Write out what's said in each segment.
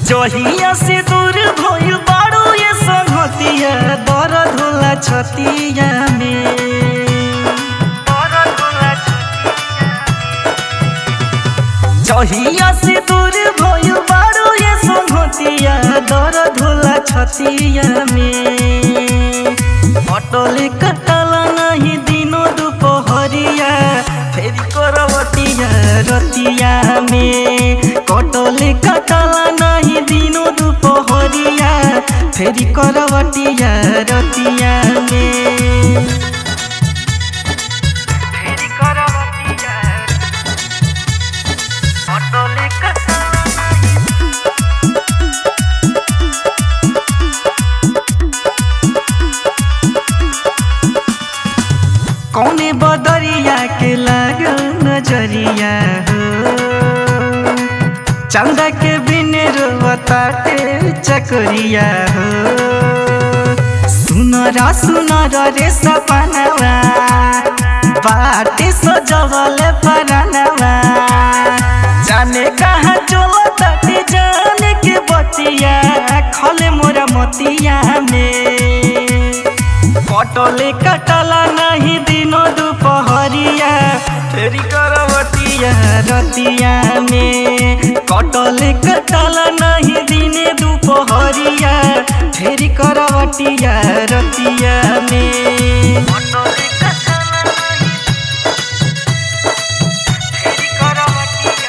जहिया से दूर भइल बाड़ू ये संगतिया दर्द होला छतिया में जहिया से दूर भइल बाड़ू ये संगतिया दर्द होला छतिया में अटले कटला नहीं दिनो दुपहरिया फेरि करवटिया रतिया में कटले कटला नहीं दिनो दुपहरिया फेरि करवटिया रतिया में फेरि करवटिया अटले कटला कौने बदरिया के लागल नजरिया हो चंदा के बिन रोवताटे चकरिया हो सुनरा सुनरा रे सपनवा बाटे सजवल परनवा जाने कहाँ चलताटे जाने के बतिया खले मोरा मतिया में कटले कटला नहीं दिनो दुपहरिया फेरि करवटिया रतिया में कटले कटला नहीं दिने दुपहरिया फेरि करवटिया रतिया में कटले कटला नहीं फेरि करवटिया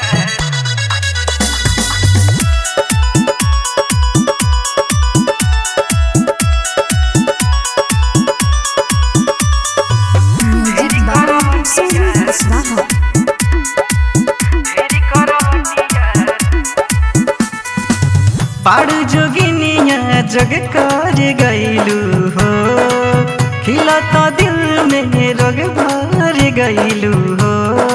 Music by Sonu Swaha. पाड़ जोगिनिया जग कर गईलू हो खिलता दिल में रग भर गईलू हो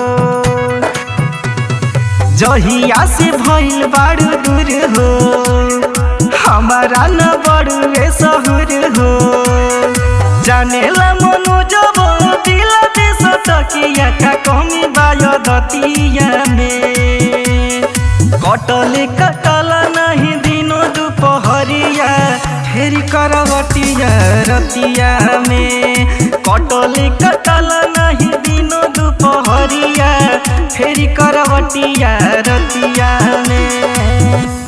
जहिया से भइल बाड़ू दूर हो हमारा न बड़ुए सहूर हो जानेला मनो जब दिल दे सटकिया का कमी बायो दतिया में कटले कटल नहीं दिनो दुपहरिया फेरि करवटिया रतिया में कटले कटल नहीं दिनो दुपहरिया फेरि करवटिया रतिया में